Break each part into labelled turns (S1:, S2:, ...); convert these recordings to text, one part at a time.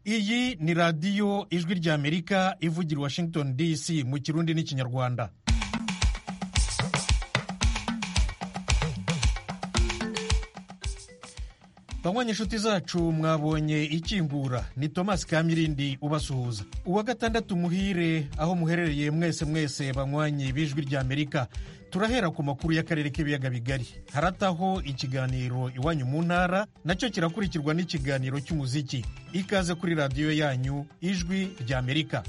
S1: iyi ni radiyo ijwi ry'amerika ivugira i washington dc mu kirundi n'ikinyarwanda banywa inshuti zacu mwabonye ikingura ni thomas kamirindi ubasuhuza uwa gatandatu muhire aho muherereye mwese mwese banywanyi b'ijwi ry'amerika turahera ku makuru y'akarere k'ibiyaga bigari harataho ikiganiro iwanyu mu ntara nacyo kirakurikirwa n'ikiganiro cy'umuziki ikaze kuri radiyo yanyu ijwi ry'amerika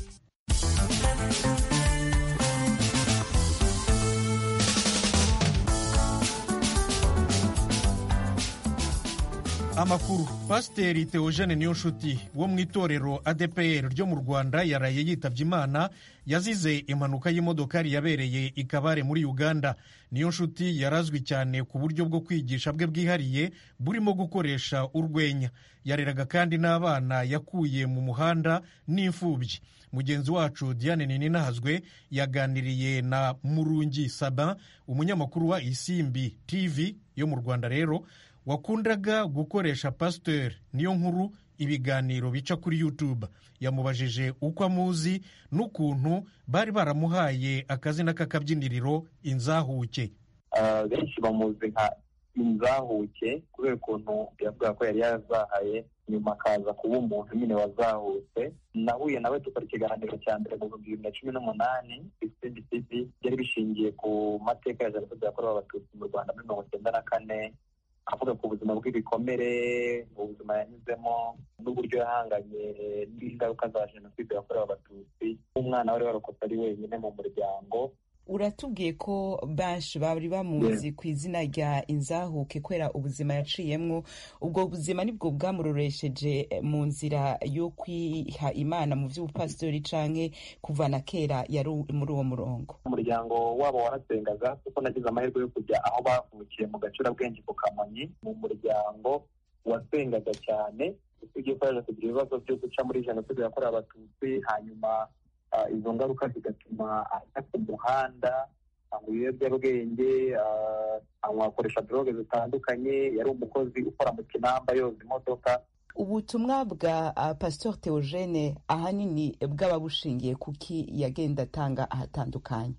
S1: amakuru pasiteri theogene niyonshuti wo mu itorero adpr ryo mu rwanda yaraye yitabye imana yazize impanuka y'imodokari yabereye i kabare muri uganda niyonshuti yarazwi cyane ku buryo bwo kwigisha bwe bwihariye burimo gukoresha urwenya yareraga kandi n'abana yakuye mu muhanda n'imfubyi mugenzi wacu diane nininahazwe yaganiriye na murungi saba umunyamakuru wa isimbi tv yo mu rwanda rero wakundaga gukoresha pasiteri niyo nkuru ibiganiro bica kuri youtube yamubajije uko amuzi n'ukuntu bari baramuhaye akazina k'akabyiniriro inzahuke
S2: benshi bamuzi nka inzahuke kubera ukuntu yavuga ko yari yazahaye nyuma akaza kuba umuntu nyine wazahutse nahuye nawe dukora ikiganiro cya mbere mu bihumbi bibiri na cumi n'umunani isindi tv byari bishingiye ku mateka ya jenoside yakorewe abatutsi mu rwanda muri mirongo icyenda na kane avuga ku buzima bw'ibikomere ubuzima yanyuzemo n'uburyo yahanganye n'ingaruka za jenoside yakorewe abatutsi nk'umwana wari warokotse ari wenyine mu muryango
S3: uratubwiye ko benshi bari bamuzi ku izina rya inzahuke kubera ubuzima yaciyemwo ubwo buzima nibwo bwamurororesheje mu nzira yo kwiha imana mu by'ubupasitori canke kuva na kera yari muri uwo murongo
S2: umuryango wabo warasengaga kuko nagize amahirwe yo kujya aho bavukiye mu gacurabwenge ku kamonyi mu muryango wasengaga cyane usibye ko yaje kugira ibibazo byo guca muri jenoside yakorewe abatutsi hanyuma izo ngaruka zigatuma ajya ku muhanda anywa ibiyobyabwenge akoresha droge zitandukanye yari umukozi ukora mu kinamba yoza imodoka
S3: ubutumwa bwa pasitori theogene ahanini bwaba bushingiye kuki yagenda atanga ahatandukanye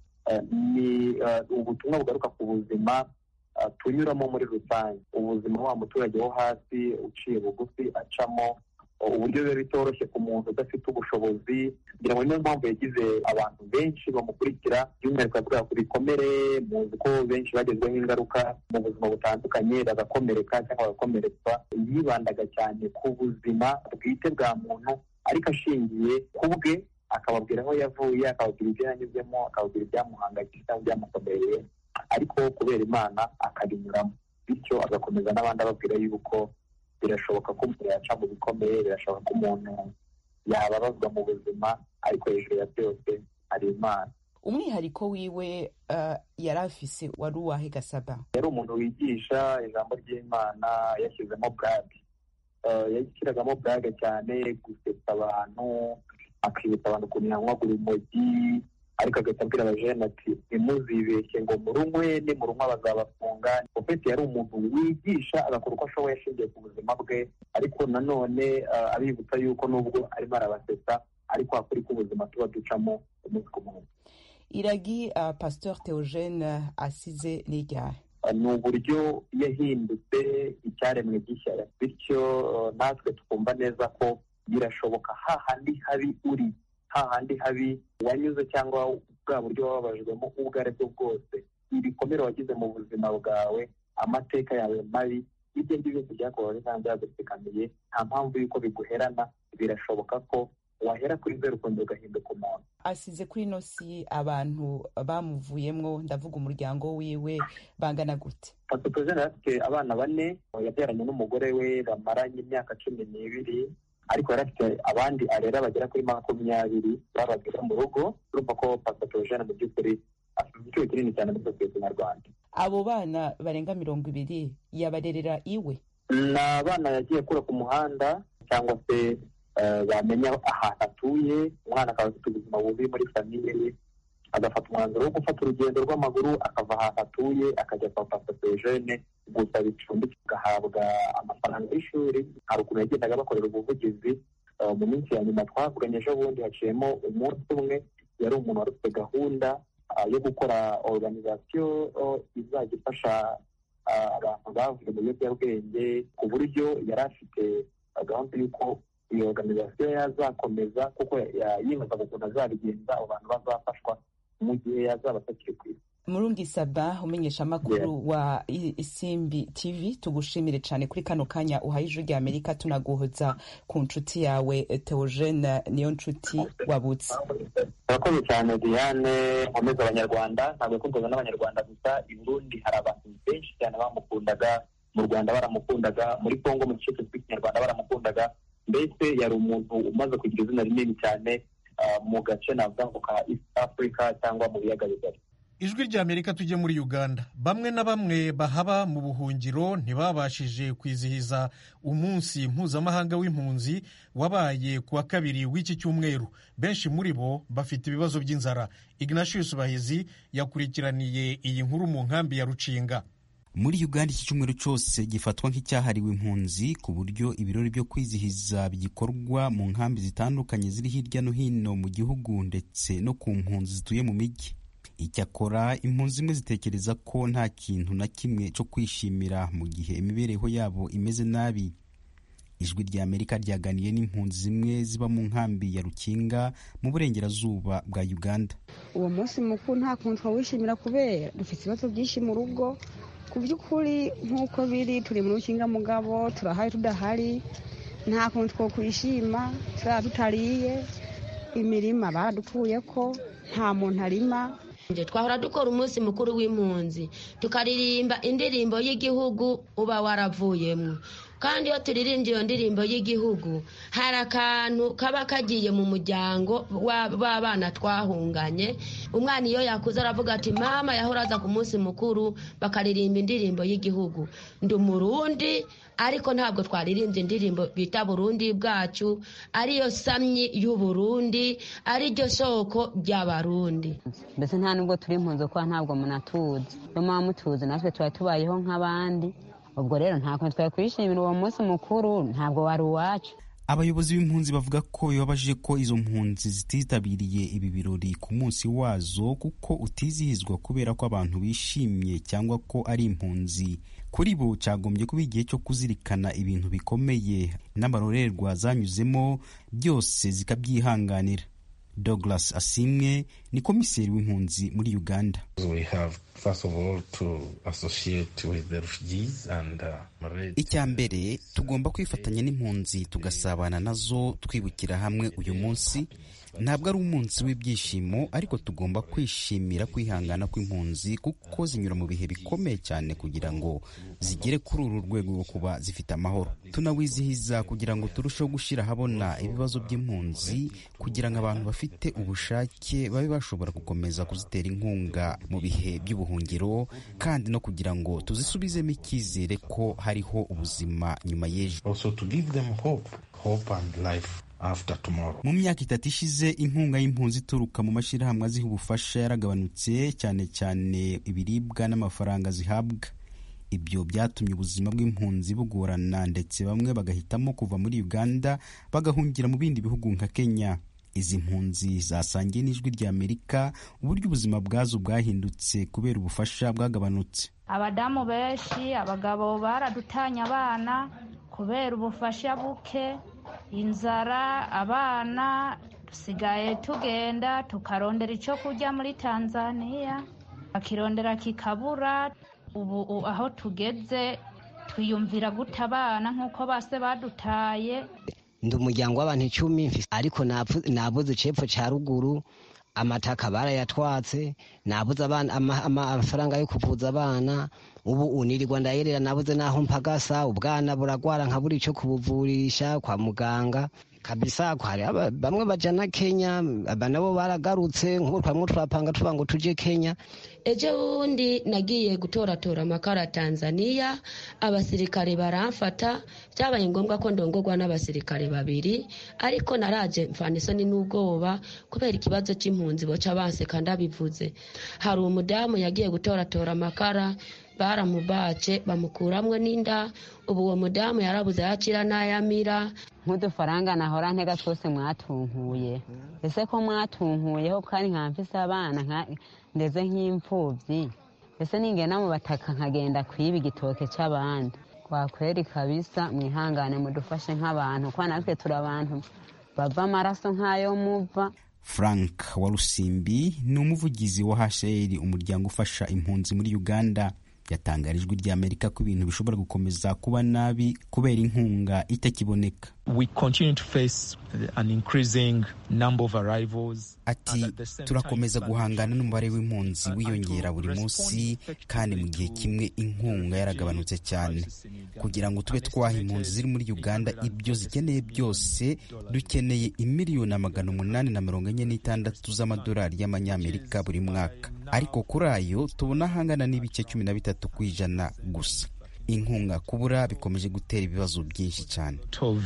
S2: ni ubutumwa bugaruka ku buzima tunyuramo muri rusange ubuzima wa muturage wo hasi uciye bugufi acamo uburyo biba bitoroshye ku muntu udafite ubushobozi kugira ngo niyo mpamvu yagize abantu benshi bamukurikira by'umwihariko yavuga ku bikomere muzi ko benshi bagezweho ingaruka mu buzima butandukanye bagakomereka cyangwa bagakomeretswa yibandaga cyane ku buzima bwite bwa muntu ariko ashingiye ku bwe akababwira aho yavuye akababwira ibyo yanyuzemo akababwira ibyamuhangayikishije cyangwa ibyamukomereye ariko kubera imana akabinyuramo bityo agakomeza n'abandi ababwira yuko birashoboka ko umuntu yaca mu bikomeye birashoboka ko umuntu yababazwa mu buzima ariko hejuru ya byose hari imana
S3: umwihariko wiwe yari afise wari uwahe gasaba
S2: yari umuntu wigisha ijambo ry'imana yashyizemo burage yashyiragamo burage cyane gusetsa abantu akibutsa abantu ukuntu yanywagura urumogi ariko agahita abwira abajene ati ntimuzibeshye ngo murunywe nimurunywa bazabafunga ofeti yari umuntu wigisha agakora uko ashoboye ashingiye ku buzima bwe ariko nanone abibutsa yuko nubwo arimo arabasetsa ariko hakuri k'ubuzima tuba ducamo umunsi ku munsi
S3: iragi pasitori theogene asize n'iryahe
S2: ni uburyo yahindutse icyaremwe gishya bityo natwe twumva neza ko birashoboka hahandi habi uri hahandi habi wanyuze cyangwa bwa buryo wababajwemo ubwo ari bwo bwose ibikomere wagize mu buzima bwawe amateka yawe mabi ibyo ngibyo byose byakubabaje cyangwa byagutsikamiye nta mpamvu y'uko biguherana birashoboka ko wahera kuri zeru ukongera ugahinduka umuntu
S3: asize kuri ino si abantu bamuvuyemo ndavuga umuryango wiwe bangana gute
S2: pasitozene afite abana bane yabyaranye n'umugore we bamaranye imyaka cumi n'ibiri ariko yari afite abandi arera bagera kuri makumyabiri babaga mu rugo urumva ko pasitozene mu by'ukuri afite igiciro kinini cyane muri sosiyete nyarwanda
S3: abo bana barenga mirongo ibiri yabarerera iwe
S2: ni abana yagiye akura ku muhanda cyangwa se bamenya ahantu atuye umwana akaba afite ubuzima bubi muri famiye ye agafata umwanzuro wo gufata urugendo rw'amaguru akava ahantu atuye akajya kwa pasitozene gusa bicumbi agahabwa amafaranga y'ishuri hari ukuntu yagendaga bakorera ubuvugizi mu minsi ya nyuma twavuganye ejo bundi haciyemo umunsi umwe yari umuntu wari ufite gahunda yo gukora organizasiyo izajya ifasha abantu bavuye mu biyobyabwenge ku buryo yari afite gahunda y'uko iyo organizasiyo yazakomeza kuko yibazaga ukuntu azabigenza abo bantu bazafashwa mu gihe yazaba atakiri ku isi
S3: murungi saba umenyesha amakuru wa isimbi tv tugushimire cyane kuri kano kanya uhaye ijwi rya amerika tunaguhoza ku nshuti yawe teogene niyo nshuti wabutse
S2: urakoze cyane diane nkomeza abanyarwanda ntabwo yakundwaga n'abanyarwanda gusa i burundi hari abantu benshi cyane bamukundaga mu rwanda baramukundaga muri congo mu gice cy'ikinyarwanda baramukundaga mbese yari umuntu umaze kugira izina rinini cyane mu gace navuga ngo ka east africa cyangwa mu biyaga bigari
S1: ijwi rya amerika tujye muri uganda bamwe na bamwe bahaba mu buhungiro ntibabashije kwizihiza umunsi mpuzamahanga w'impunzi wabaye ku wa kabiri w'iki cyumweru benshi muri bo bafite ibibazo by'inzara ignatius bahizi yakurikiraniye iyi nkuru mu nkambi ya rucinga
S4: muri uganda iki cyumweru cyose gifatwa nk'icyahariwe impunzi ku buryo ibirori byo kwizihiza bigikorwa mu nkambi zitandukanye ziri hirya no hino mu gihugu ndetse no ku mpunzi zituye mu mijyi icyakora impunzi zimwe zitekereza ko nta kintu na kimwe cyo kwishimira mu gihe imibereho yabo imeze nabi ijwi rya amerika ryaganiye n'impunzi zimwe ziba mu nkambi ya rukinga mu burengerazuba bwa uganda
S5: uwo munsi mukuru nta kuntu twawishimira kubera dufite ibibazo byinshi mu rugo ku by'ukuri nk'uko biri turi mu rukinga mugabo turahari tudahari nta kuntu twakwishima turaba tutariye imirima baradupfuye ko nta muntu arima
S6: twahora dukora umunsi mukuru w'impunzi tukaririmba indirimbo y'igihugu uba waravuyemo kandi iyo turirimbye iyo ndirimbo y'igihugu hari akantu kaba kagiye mu muryango w'abana twahunganye umwana iyo yakuze aravuga ati mama yahora aza ku munsi mukuru bakaririmba indirimbo y'igihugu ndi umurundi ariko ntabwo twaririmbye indirimbo bita burundi bwacu ariyo samyi y'uburundi ariryo soko ry'abarundi
S7: mbese nta nubwo turi impunzi kuko ntabwo munatuzi iyo muba mutuzi natwe tuba tubayeho nk'abandi ubwo rero nta kuntu twari kwishimira uwo munsi mukuru ntabwo wari uwacu
S4: abayobozi b'impunzi bavuga ko bibabaje ko izo mpunzi zititabiriye ibi birori ku munsi wazo kuko utizihizwa kubera ko abantu bishimye cyangwa ko ari impunzi kuri bo cyagombye kuba igihe cyo kuzirikana ibintu bikomeye n'amarorerwa zanyuzemo byose zikabyihanganira douglas asimwe ni komiseri w'impunzi muri uganda icya mbere tugomba kwifatanya n'impunzi tugasabana nazo twibukira hamwe uyu munsi ntabwo ari umunsi w'ibyishimo ariko tugomba kwishimira kwihangana kw'impunzi kuko zinyura mu bihe bikomeye cyane kugira ngo zigere kuri uru rwego rwo kuba zifite amahoro tunawizihiza kugira ngo turusheho gushyira ahabona ibibazo by'impunzi kugira ngo abantu bafite ubushake babe bashobora gukomeza kuzitera inkunga mu bihe by'ubuhungiro kandi no kugira ngo tuzisubizemo icyizere ko hariho ubuzima nyuma y'ejo mu myaka itatu ishize inkunga y'impunzi ituruka mu mashyirahamwe aziha ubufasha yaragabanutse cyane cyane ibiribwa n'amafaranga zihabwa ibyo byatumye ubuzima bw'impunzi bugorana ndetse bamwe bagahitamo kuva muri uganda bagahungira mu bindi bihugu nka kenya izi mpunzi zasangiye n'ijwi rya amerika uburyo ubuzima bwazo bwahindutse kubera ubufasha bwagabanutse
S8: abadamu benshi abagabo baradutanya abana kubera ubufasha buke inzara abana dusigaye tugenda tukarondera icyo kurya muri tanzania bakirondera kikabura ubu aho tugeze twiyumvira guta abana nk'uko base badutaye
S9: ndi umuryango w'abantu icumi ariko nabuze icepfo cya ruguru amataka barayatwatse nabuze amafaranga yo kuvuza abana ubu unirirwa ndayerera nabuze naho mpagasa ubwana buragwara nkabura icyo kubuvurisha kwa muganga kabisa hari bamwe bajana kenya aba nabo baragarutse nk'ubu twamwe turapanga tuba ngo tujye kenya
S6: ejo bundi nagiye gutoratora amakara tanzania abasirikare baramfata byabaye ngombwa ko ndongorwa n'abasirikare babiri ariko naraje mfana isoni n'ubwoba kubera ikibazo cy'impunzi boca banseka ndabivuze hari umudamu yagiye gutoratora amakara baramubace bamukuramwo n'inda ubu uwo mudamu yarabuze yakira n'ayamira
S7: nk'udufaranga nahora ntega twose mwatunkuye ese ko mwatunkuyeho kandi nka mfise abana ndeze nk'imfubyi ese ningenda mu bataka nkagenda kwiba igitoke cy'abandi kwakweri kabisa mwihangane mudufashe nk'abantu kuko natwe turi abantu bava amaraso nk'ayo muva
S4: frank warusimbi ni umuvugizi wa hcr umuryango ufasha impunzi muri uganda yatangarije ijwi ry'amerika ko ibintu bishobora gukomeza kuba nabi kubera inkunga itakiboneka ati turakomeza guhangana n'umubare w'impunzi wiyongera buri munsi kandi mu gihe kimwe inkunga yaragabanutse cyane kugira ngo tube twaha impunzi ziri muri uganda ibyo zikeneye byose dukeneye imiliyoni magana umunani na mirongo enye n'itandatu z'amadolari y'amanyamerika buri mwaka ariko kuri ayo tubona ahangana n'ibice cumi na bitatu ku ijana gusa inkunga kubura bikomeje gutera ibibazo byinshi cyane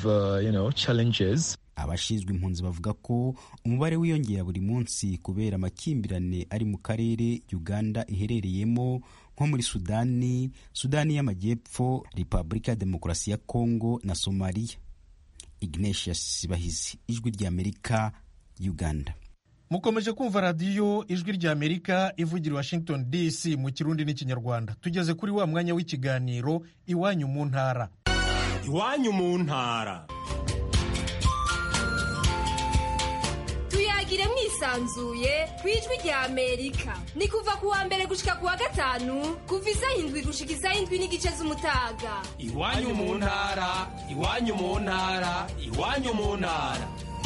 S4: abashinzwe impunzi bavuga ko umubare wiyongera buri munsi kubera amakimbirane ari mu karere uganda iherereyemo nko muri sudani sudani y'amajyepfo repubulika ya demokarasi ya kongo na somaliya ignatius bahizi ijwi ry'amerika uganda
S1: mukomeje kumva radiyo ijwi ry'amerika ivugira washington dc mu kirundi n'ikinyarwanda tugeze kuri wa mwanya w'ikiganiro iwanyu mu ntara
S10: iwanyu mu ntara
S11: tuyagire mwisanzuye ku ijwi ry'amerika ni kuva ku wa mbere gushika ku wa gatanu kuva isaha indwi gushika isaha indwi n'igice z'umutaga
S10: iwanyu mu ntara iwanyu mu ntara iwanyu mu ntara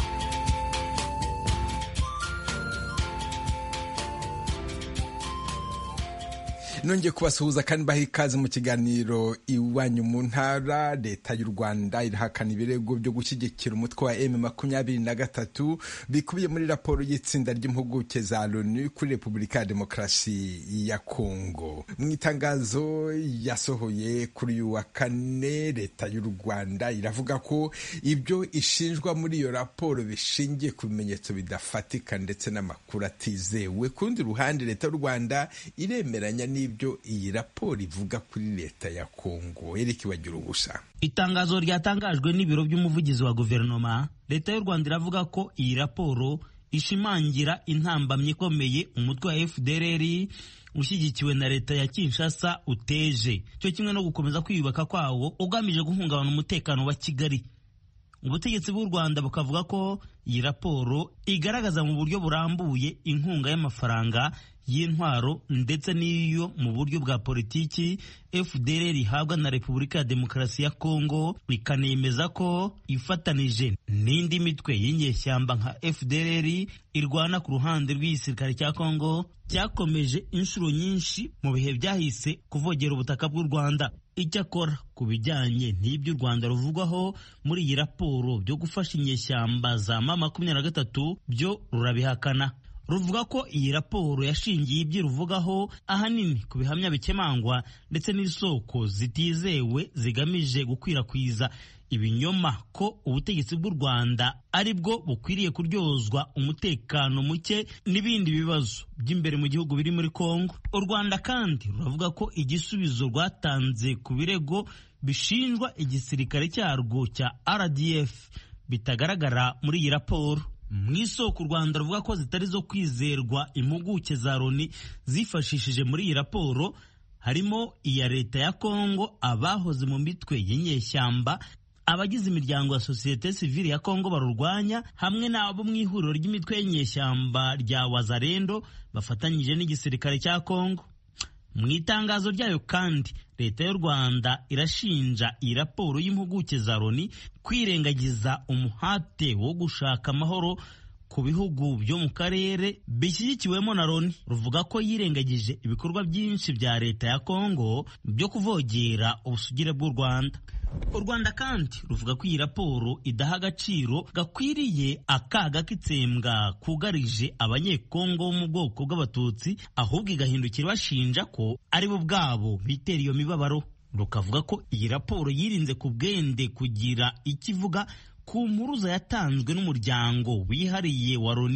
S12: nongeye kubasuhuza kandi baha ikaze mu kiganiro iwanyu mu ntara leta y'u rwanda irahakana ibirego byo gushyigikira umutwe wa m makumyabiri na gatatu bikubiye muri raporo y'itsinda ry'impuguke za loni kuri repubulika ya demokarasi ya kongo mu itangazo yasohoye kuri uyu wa kane leta y'u rwanda iravuga ko ibyo ishinjwa muri iyo raporo bishingiye ku bimenyetso bidafatika ndetse n'amakuru atizewe ku rundi ruhande leta y'u rwanda iremeranya n'ibyo ibyo iyi raporo ivuga kuri leta ya kongo erike bagira ubusa
S13: itangazo ryatangajwe n'ibiro by'umuvugizi wa guverinoma leta y'u rwanda iravuga ko iyi raporo ishimangira intambamyi ikomeye umutwe wa fdrr ushyigikiwe na leta ya kinshasa uteje cyo kimwe no gukomeza kwiyubaka kwawo ugamije guhungabana umutekano wa kigali ubutegetsi bw'u rwanda bukavuga ko iyi raporo igaragaza mu buryo burambuye inkunga y'amafaranga y'intwaro ndetse n'iyo mu buryo bwa politiki fdr ihabwa na repubulika ya demokarasi ya kongo ikanemeza ko ifatanije n'indi mitwe y'inyeshyamba nka fdr irwana ku ruhande rw'igisirikare cya kongo cyakomeje inshuro nyinshi mu bihe byahise kuvogera ubutaka bw'u rwanda icyakora ku bijyanye n'ibyo u rwanda ruvugwaho muri iyi raporo byo gufasha inyeshyamba za ma makumyabiri na gatatu byo rurabihakana ruvuga ko iyi raporo yashingiye ibyo ruvugaho ahanini ku bihamya bikemangwa ndetse n'isoko zitizewe zigamije gukwirakwiza ibinyoma ko ubutegetsi bw'u rwanda ari bwo bukwiriye kuryozwa umutekano muke n'ibindi bibazo by'imbere mu gihugu biri muri kongo u rwanda kandi ruravuga ko igisubizo rwatanze ku birego bishinjwa igisirikare cyarwo cya rdf bitagaragara muri iyi raporo mu isoko u rwanda ruvuga ko zitari zo kwizerwa impuguke za loni zifashishije muri iyi raporo harimo iya leta ya kongo abahoze mu mitwe y'inyeshyamba abagize imiryango ya sosiyete sivile ya kongo barurwanya hamwe n'abo mu ihuriro ry'imitwe y'inyeshyamba rya wazarendo bafatanyije n'igisirikare cya kongo mu itangazo ryayo kandi leta y'u rwanda irashinja iyi raporo y'impuguke za loni kwirengagiza umuhate wo gushaka amahoro ku bihugu byo mu karere bishyigikiwemo na loni ruvuga ko yirengagije ibikorwa byinshi bya leta ya kongo byo kuvogera ubusugire bw'u rwanda u rwanda kandi ruvuga ko iyi raporo idaha agaciro gakwiriye akaga k'itsembwa kugarije abanyekongo bo mu bwoko bw'abatutsi ahubwo igahindukira bashinja ko ari bo ubwabo bitera iyo mibabaro rukavuga ko iyi raporo yirinze ku bwende kugira icyo ivuga ku mpuruza yatanzwe n'umuryango wihariye wa loni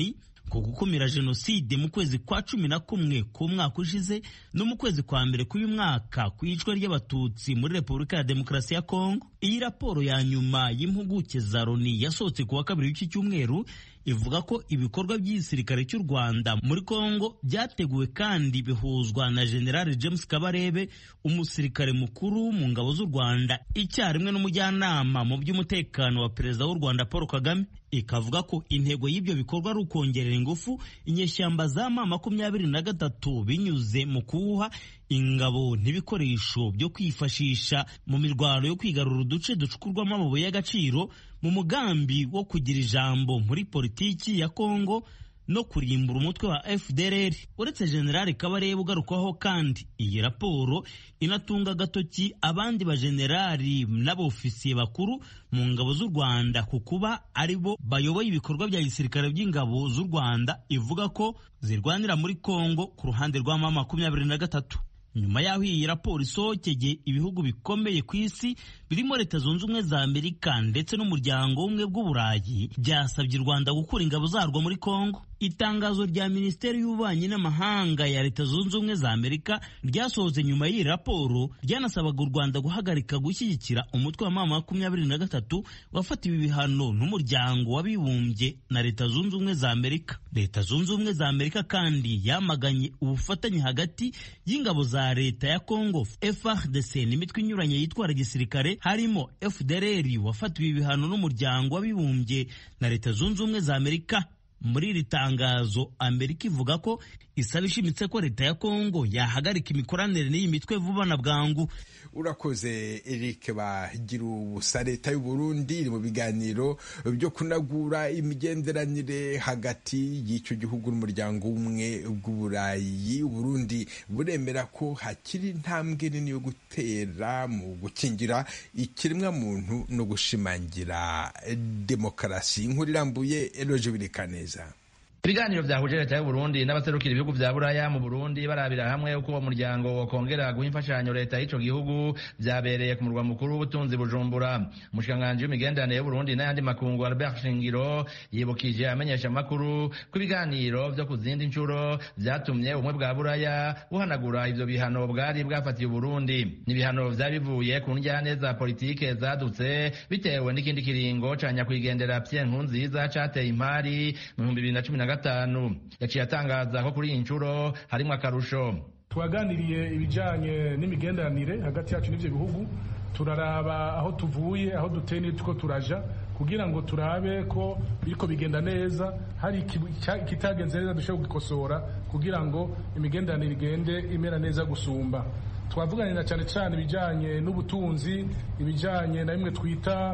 S13: ku gukumira jenoside mu kwezi kwa cumi na kumwe k'umwaka ushize no mu kwezi kwa mbere k'uyu mwaka ku iyicwa ry'abatutsi muri repubulika ya demokarasi ya kongo iyi raporo ya nyuma y'impuguke za loni yasohotse ku wa kabiri w'iki cyumweru ivuga ko ibikorwa by'igisirikare cy'u rwanda muri kongo byateguwe kandi bihuzwa na general james kabarebe umusirikare mukuru mu ngabo z'u rwanda icyarimwe n'umujyanama mu by'umutekano wa perezida w'u rwanda paul kagame ikavuga ko intego y'ibyo bikorwa ari ukongerera ingufu inyeshyamba za ma makumyabiri na gatatu binyuze mu kuwuha ingabo n'ibikoresho byo kwifashisha mu mirwano yo kwigarura uduce ducukurwamo amabuye y'agaciro mu mugambi wo kugira ijambo muri politiki ya kongo no kurimbura umutwe wa FDLR uretse General Kabarebe ugarukwaho kandi iyi raporo inatunga agatoki abandi bajenerali n'abofisiye bakuru mu ngabo z'u Rwanda ku kuba ari bo bayoboye ibikorwa bya gisirikare by'ingabo z'u Rwanda ivuga ko zirwanira muri Kongo ku ruhande rwa mama makumyabiri na gatatu nyuma y'aho iyi raporo isohokeye ibihugu bikomeye ku isi birimo leta zunze ubumwe za amerika ndetse n'umuryango w'ubumwe bw'uburayi byasabye u rwanda gukura ingabo zarwo muri kongo itangazo rya minisiteri y'ububanyi n'amahanga ya leta zunze ubumwe za amerika ryasohotse nyuma y'iyi raporo ryanasabaga u rwanda guhagarika gushyigikira umutwe wa mama makumyabiri na gatatu wafatiwe ibihano n'umuryango w'abibumbye na leta zunze ubumwe za amerika leta zunze ubumwe za amerika kandi yamaganye ubufatanye hagati y'ingabo za leta ya congo frdc n'imitwe inyuranye yitwara gisirikare harimo fdrr wafatiwe ibihano n'umuryango w'abibumbye na leta zunze ubumwe za amerika muri iri tangazo amerika ivuga ko isaba ishimitse ko leta ya kongo yahagarika imikoranire n'iyi mitwe vuba na bwangu
S12: urakoze eric bagira ubusa leta y'u Burundi iri mu biganiro byo kunagura imigenderanire hagati y'icyo gihugu n'umuryango w'ubumwe bw'uburayi uburundi buremera ko hakiri intambwe nini yo gutera mu gukingira ikiremwa muntu no gushimangira demokarasi inkuru irambuye eroje birikaneza
S14: ibiganiro byahuje leta y'u Burundi n'abaserukira ibihugu vya buraya mu Burundi barabira hamwe uko uwo muryango wokongera guha imfashanyo leta y'ico gihugu vyabereye ku murwa mukuru w'ubutunzi Bujumbura umushikiranganji w'imigenderanire y'u Burundi n'ayandi makungu Albert Shingiro yibukije amenyesha amakuru ko ibiganiro vyo ku zindi ncuro vyatumye ubumwe bwa buraya buhanagura ivyo bihano bwari bwafatiye Burundi n'ibihano vyari bivuye ku njyane za politike zadutse bitewe n'ikindi kiringo ca nyakwigendera Pierre Nkurunziza cateye impari mu bihumbi bibiri na cumi na gatanu yaciye atangaza ko kuri iyi nshuro harimo akarusho
S15: twaganiriye ibijyanye n'imigenderanire hagati yacu n'ibyo bihugu turaraba aho tuvuye aho duteye n'utwo turaja kugira ngo turabe ko biriko bigenda neza hari ikitagenze neza dushobora gukosora kugira ngo imigenderanire igende imera neza gusumba twavuganira cyane cyane ibijyanye n'ubutunzi ibijyanye na bimwe twita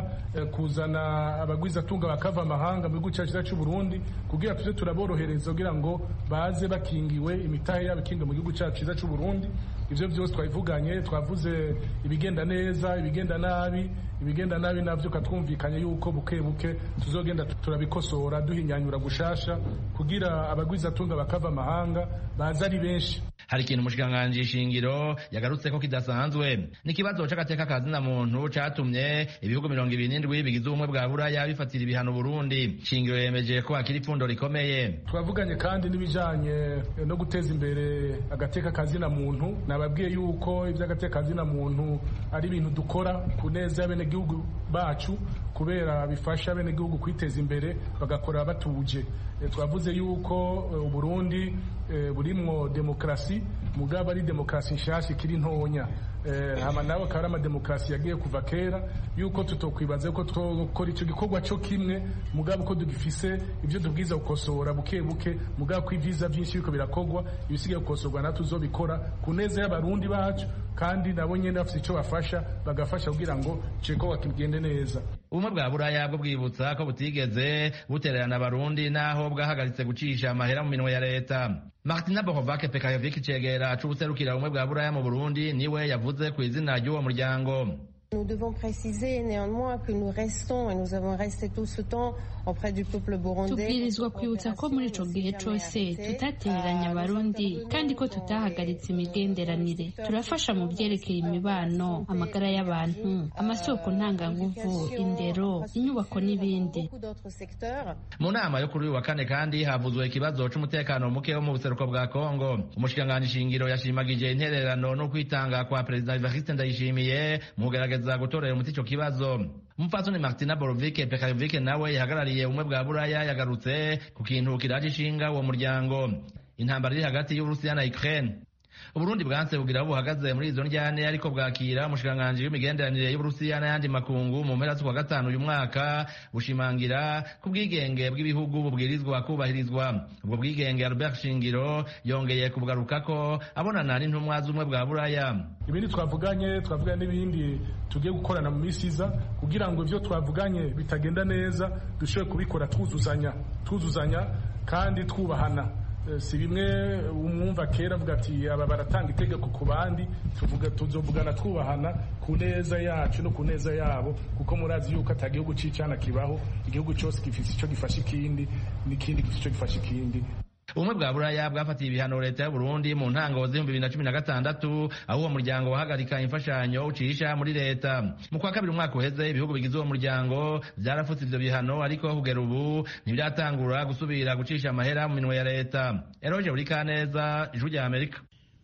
S15: kuzana abagwizatunga bakava amahanga mu gihugu cyacu cy'u Burundi kugira tuze turaborohereza kugira ngo baze bakingiwe imitahe yabo ikinga mu gihugu cyacu cyiza cy'u Burundi ibyo byose twabivuganye twavuze ibigenda neza ibigenda nabi ibigenda nabi nabyo katwumvikanye yuko buke buke tuzogenda turabikosora duhinyanyura gushasha kugira abagwizatunga bakava amahanga baza ari benshi
S14: hari ikintu umushikiranganji shingiro yagarutse ko kidasanzwe n'ikibazo c'agateka ka zina muntu catumye ibihugu mirongo ibiri n'indwi bigize ubumwe bwa buraya bifatira ibihano burundi shingiro yemeje ko hakiri ipfundo rikomeye
S15: twavuganye kandi n'ibijanye no guteza imbere agateka ka zina muntu nababwiye yuko ivy'agateka ka zina muntu ari ibintu dukora ku neza y'abenegihugu bacu kubera bifasha abenegihugu kwiteza imbere bagakora batuje twavuze yuko uburundi burimwo demokarasi mugabo ari demokarasi nshasha ikiri ntonya hama nawe akaba ari amademokarasi yagiye kuva kera yuko tutokwibaza ko twokora icyo gikorwa cyo kimwe mugabo ko dugifise ibyo tubwiza gukosora buke buke mugabo ko ivyiza vyinshi biriko birakorwa ibisigaye gukosorwa natwe tuzobikora ku neza y'abarundi bacu kandi nabo nyene bafite icyo bafasha bagafasha kugira ngo ico gikorwa kigende neza
S14: ubumwe bwa buraya bwo bwibutsa ko butigeze butererana abarundi naho bwahagaritse gucisha amahera mu minwe ya leta martina bohovake pekayovic icegera c'ubuserukira ubumwe bwa buraya mu burundi niwe yavuze ku izina ry'uwo muryango
S16: Nous devons préciser néanmoins que nous restons et nous avons resté tout ce temps auprès du peuple burundais.
S17: tubwirizwa kwibutsa ko muri ico gihe cose tutatereranya abarundi kandi ko tutahagaritse imigenderanire turafasha mu vyerekeye imibano amagara y'abantu amasoko ntanganguvu indero inyubako n'ibindi
S14: mu nama yo kuri uyu wa kane kandi havuzwe ikibazo c'umutekano muke wo mu buseruko bwa kongo umushikiranganji shingiro yashimagije intererano no kwitanga kwa perezida evariste ndayishimiye mu kugerageza gutorera umuti ico kibazo umupfasoni martina borovike pekarovike nawe yahagarariye ubumwe bwa buraya yagarutse ku kintu kiraje ishinga uwo muryango intambara iri hagati y'uburusiya na ukraine uburundi bwanse bugira aho buhagaze muri izo njyane ariko bwakira umushikiranganji w'imigenderanire y'uburusiya n'ayandi makungu mu mpera z'ukwa gatanu uyu mwaka bushimangira ku bwigenge bw'ibihugu bubwirizwa kubahirizwa ubwo bwigenge albert shingiro yongeye kubugarukako abonana n'intumwa z'ubumwe bwa buraya
S15: ibindi twavuganye twavuganye n'ibindi tugiye gukorana mu minsi iza kugira ngo ibyo twavuganye bitagenda neza dushobore kubikora twuzuzanya twuzuzanya kandi twubahana si bimwe umwumva kera avuga ati aba baratanga itegeko ku bandi tuvuga tuzovugana twubahana ku neza yacu no ku neza yabo kuko murazi yuko ata gihugu c'icana kibaho igihugu cyose gifise ico gifasha ikindi n'ikindi gifise ico gifasha ikindi
S14: ubumwe bwa buraya bwafatiye ibihano leta y'uburundi mu ntango z'ibihumbi bibiri na cumi na gatandatu aho uwo muryango wahagarika imfashanyo ucisha muri leta mu kwa kabiri umwaka uheze ibihugu bigize uwo muryango vyarafutse ivyo bihano ariko kugera ubu ntibyaratangura gusubira gucisha amahera mu minwe ya leta eroje buri kaneza ijwi rya amerika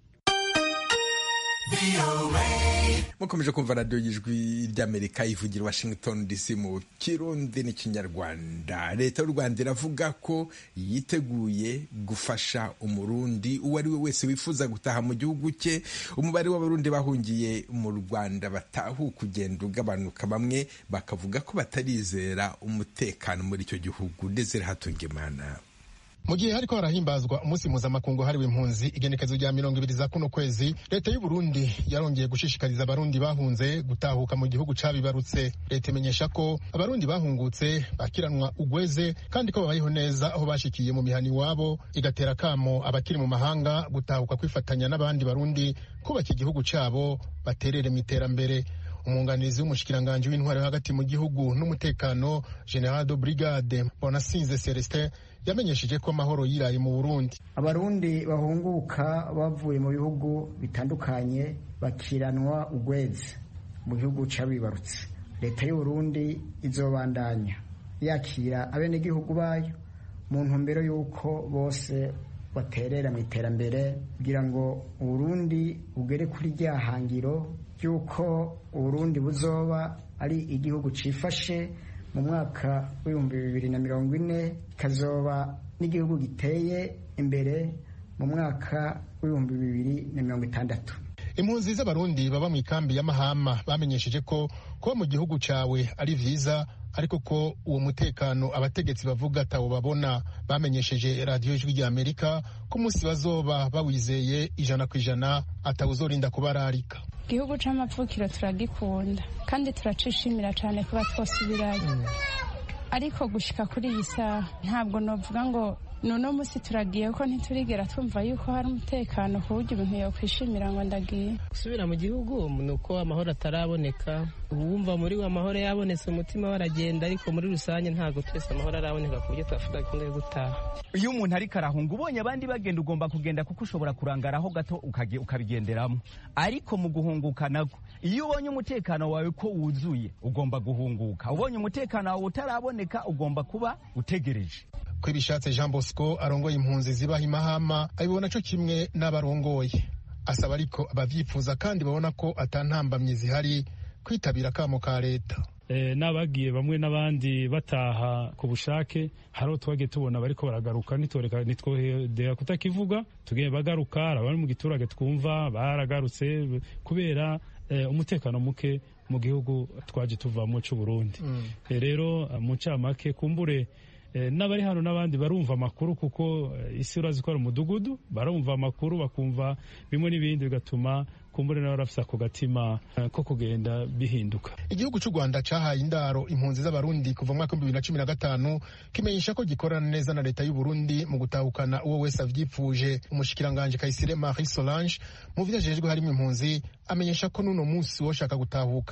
S12: mukomeje kumva radiyo y'ijwi ry'amerika ivugira washington dc mu kirundi n'ikinyarwanda leta y'u rwanda iravuga ko yiteguye gufasha umurundi uwo ari we wese wifuza gutaha mu gihugu cye umubare w'abarundi bahungiye mu rwanda batahuka ugenda ugabanuka bamwe bakavuga ko batarizera umutekano muri icyo gihugu ndetse hatungimana
S18: mu gihe hariko harahimbazwa umunsi mpuzamakungu hariwe impunzi igenekezo rya mirongo ibiri za kuno kwezi leta y'u Burundi yarongeye gushishikariza abarundi bahunze gutahuka mu gihugu cabibarutse leta imenyesha ko abarundi bahungutse bakiranwa ugweze kandi ko babayeho neza aho bashikiye mu mihani iwabo igatera kamo abakiri mu mahanga gutahuka kwifatanya n'abandi barundi kubaka igihugu cabo baterere mu iterambere umwunganizi w'umushikiranganji w'intwari hagati mu gihugu n'umutekano general de brigade bonasinze celestin yamenyesheje ko amahoro yiraye mu burundi
S19: abarundi bahunguka bavuye mu bihugu bitandukanye bakiranwa ugwezi mu gihugu cabibarutse leta y'uburundi izobandanya yakira abenegihugu bayo mu ntumbero y'uko bose baterera mu iterambere kugira ngo uburundi bugere kuri rya hangiro ry'uko uburundi buzoba ari igihugu cifashe mu mwaka w'ibihumbi bibiri na mirongo ine ikazoba n'igihugu giteye imbere mu mwaka w'ibihumbi bibiri na mirongo itandatu
S18: impunzi z'abarundi baba mu ikambi ya mahama bamenyesheje ko kuba mu gihugu cawe ari vyiza ariko ko uwo mutekano abategetsi bavuga atawo babona bamenyesheje radiyo ijwi rya amerika ko umunsi bazoba bawizeye ijana ku ijana atawuzorinda kubararika
S17: igihugu c'amapfukiro turagikunda kandi turacishimira cane kuba twosubirayo ariko gushika kuri iyi saha ntabwo novuga ngo nuno musi turagiye ko ntiturigera twumva yuko hari umutekano ku buryo ibintu yokwishimira ngo ndagiye
S20: gusubira mu gihugu ni uko amahoro ataraboneka uwumva muri we amahoro yabonetse umutima we aragenda ariko muri rusange ntabwo twese amahoro araboneka ku buryo twavuga ko yo gutaha
S21: iyo umuntu ariko arahunga ubonye abandi bagenda ugomba kugenda kuko ushobora kurangaraho gato ukabigenderamo ariko mu guhunguka nabwo iyo ubonye umutekano wawe ko wuzuye ugomba guhunguka ubonye umutekano wawe utaraboneka ugomba kuba utegereje
S18: ko ibishatse jean bosco arongoye impunzi zibaha imahama abibona co kimwe n'abarongoye asaba ariko abavyifuza kandi babona ko atantambamye zihari kwitabira akamo ka leta
S22: n'abagiye bamwe n'abandi bataha ku bushake hari twagiye tubona bariko baragaruka nitwohedera kutakivuga tugiye bagaruka abari mu giturage twumva baragarutse kubera umutekano muke mu gihugu twaje tuvamo c'uburundi rero mu ncamake kumbure n'abari hano n'abandi barumva amakuru kuko isi urazi ko ari umudugudu barumva amakuru bakumva bimwe n'ibindi bigatuma kumbure nawe arafise ako gatima ko kugenda bihinduka
S18: igihugu cy'u rwanda cyahaye indaro impunzi z'abarundi kuva mu mwaka w'ibihumbi bibiri na cumi na gatanu kimenyesha ko gikorana neza na leta y'u Burundi mu gutahukana uwo wese avyipfuje umushikiranganje kayisire marie solange mu vyo ajejwe harimo impunzi amenyesha ko n'uno munsi woshaka gutahuka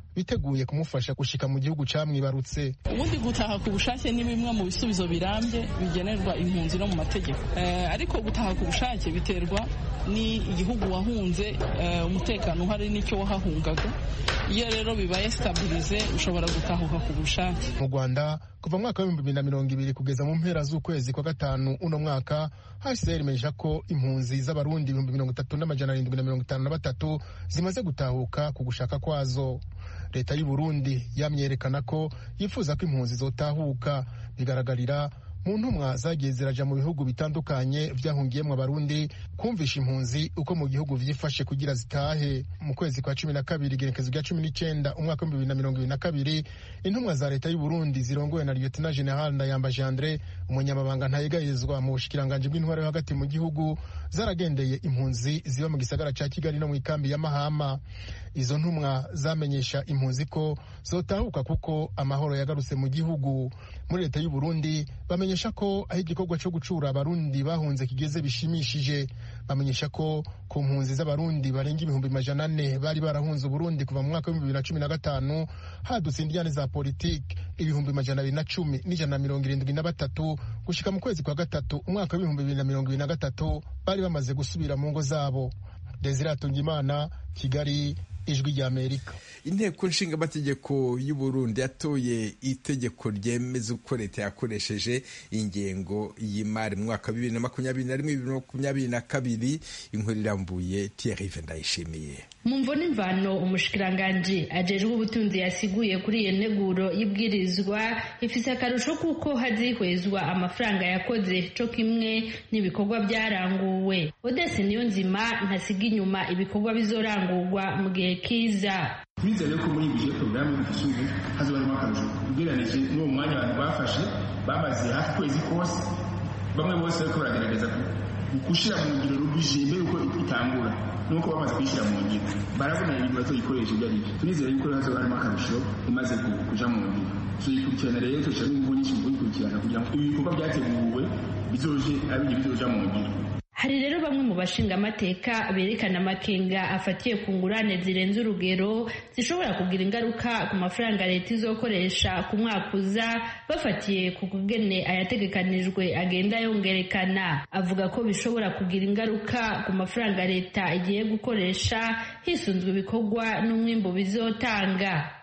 S18: biteguye kumufasha gushika mu gihugu camwibarutse
S2: ubundi gutaha ku bushake ni bimwe mu bisubizo birambye bigenerwa impunzi no mu mategeko ariko gutaha ku bushake biterwa ni igihugu wahunze umutekano uhari n'icyo wahahungaga iyo rero bibaye sitabirize ushobora gutahuka ku bushake
S18: mu rwanda kuva mu mwaka w'ibihumbi bibiri na mirongo ibiri kugeza mu mpera z'ukwezi kwa gatanu uno mwaka hcr imenyesha ko impunzi z'abarundi ibihumbi mirongo itatu n'amajana arindwi na mirongo itanu na batatu zimaze gutahuka ku gushaka kwazo leta y'u burundi yamyerekana ko yifuza ko impunzi zotahuka bigaragarira mu ntumwa zagiye ziraja mu bihugu bitandukanye vyahungiyemwo abarundi kumvisha impunzi uko mu gihugu vyifashe kugira zitahe mu kwezi kwa cumi na kabiri igerekezo rya cumi n'icenda umwaka w'ibihumbi bibiri na mirongo ibiri na kabiri intumwa za leta y'u burundi zirongowe na lieutenant general ndayambaje andre umunyamabanga ntayegayezwa mu bushikiranganji bw'intwaro yo hagati mu gihugu zaragendeye impunzi ziba mu gisagara ca kigali no mu ikambi ya mahama izo ntumwa zamenyesha impunzi ko zotahuka kuko amahoro yagarutse mu gihugu muri leta y'u burundi bamenyesha ko aho igikorwa cyo gucura abarundi bahunze kigeze bishimishije bamenyesha ko ku mpunzi z'abarundi barenga ibihumbi majana ane bari barahunze uburundi kuva mu mwaka w'ibihumbi bibiri na cumi na gatanu hadutse indiyane za politiki ibihumbi majana abiri na cumi n'ijana na mirongo irindwi na batatu gushika mu kwezi kwa gatatu umwaka w'ibihumbi bibiri na mirongo ibiri na gatatu bari bamaze gusubira mu ngo zabo desire atungimana kigali ijwi ry'amerika
S12: inteko nshingamategeko y'u Burundi yatoye itegeko ryemeza uko leta yakoresheje ingengo y'imari mu mwaka wa bibiri na makumyabiri na rimwe bibiri na makumyabiri na kabiri inkuru irambuye Thierry ndayishimiye
S3: mu mvo n'imvano umushikiranganji ajejwe ubutunzi yasiguye kuri iyo nteguro y'ibwirizwa ifise akarusho kuko hazihwezwa amafaranga yakoze co kimwe n'ibikorwa byaranguwe odese niyo nzima ntasiga inyuma ibikorwa bizorangurwa mu gihe kiza
S23: twizere ko muri bije porogaramu y'igisubizo hazoba harimo akarusho ugereranije n'uwo mwanya abantu bafashe bamaze hafi ukwezi kose bamwe bose bariko baragerageza gushyira mu ngiro rubije mbere yuko itangura nuko bamaze kuyishyira mu ngiro barabona ibintu batoyikoresha ibyo ari byo turizere yuko hazoba harimo akarusho imaze kuja mu ngiro tuyikurikirana rero tushiramo ingufu nyinshi mu kuyikurikirana kugira ngo ibikorwa byateguwe bizoje ari ibyo bizoja mu ngiro
S3: hari rero bamwe mu bashingamateka berekana amakenga afatiye ku ngurane zirenze urugero zishobora kugira ingaruka ku mafaranga leta izokoresha ku mwaka uza bafatiye ku kugene ayategekanijwe agenda yongerekana avuga ko bishobora kugira ingaruka ku mafaranga leta igiye gukoresha hisunzwe ibikorwa n'umwimbu bizotanga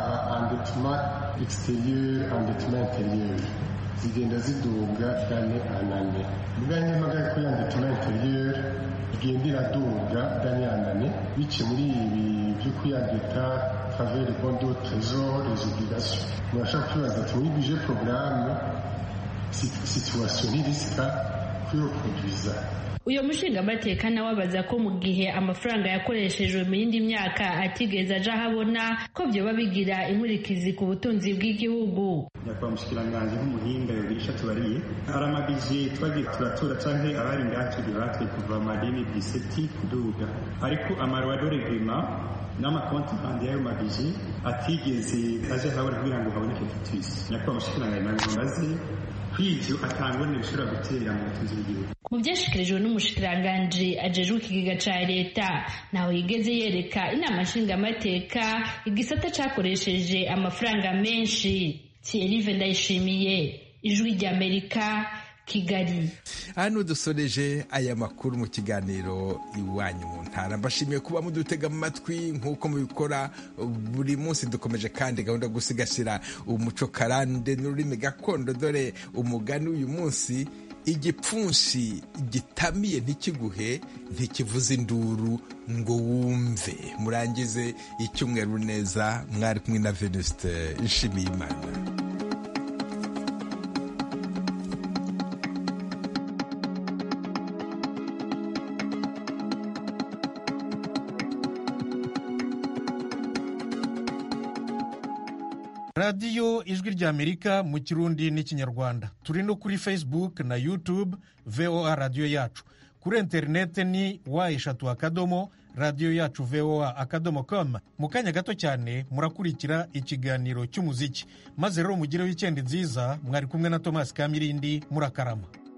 S24: zigenda ziduga dane anane bwanye magari ko yandi tuna interieur igenda iraduga dane anane bice muri ibi byo kuyandika faveur bondo trésor les obligations murashaka kwibaza ati muri budget programme situation irisika kuyoproduiza
S3: uyu mushingamateka nawe abaza ko mu gihe amafaranga yakoreshejwe mu yindi myaka atigeze aja ahabona ko vyoba bigira inkurikizi ku butunzi bw'igihugu
S23: nyakubahwa mushikiranganji nk'umuhinga yogira ico tubariye hari amabije twagiye turatura canke abari ngaha turi batwe kuva amadeni diseti kuduga ariko amaruwa regima n'amakonti bandi y'ayo mabije atigeze aje ahabona kugira ngo haboneke tutisi nyakubahwa mushikiranganji nabwo mbaze kw'ivyo atangone bishobora gutera mu butunzi bw'igihugu
S3: mu byashikirijwe n'umushikiranganji ajejwe ikigega ca leta ntaho yigeze yereka inama nshingamateka igisata cakoresheje amafaranga menshi thierry ndayishimiye ijwi ry'amerika kigali
S12: hano dusoreje aya makuru mu kiganiro iwanyu mu ntara mbashimiye kuba mudutega amatwi nk'uko mubikora buri munsi dukomeje kandi gahunda yo gusigasira umuco karande n'ururimi gakondo dore umugani w'uyu munsi igipfunsi gitamiye ntikiguhe ntikivuze induru ngo wumve murangize icyumweru neza mwari kumwe na venuste nshimiyimana
S1: radiyo ijwi ry'amerika mu kirundi n'ikinyarwanda turi no kuri facebook na youtube voa radiyo yacu kuri interineti ni wa eshatu akadomo radiyo yacu voa akadomo com mu kanya gato cyane murakurikira ikiganiro cy'umuziki maze rero mugire wikendi nziza mwari kumwe na tomasi kamirindi murakarama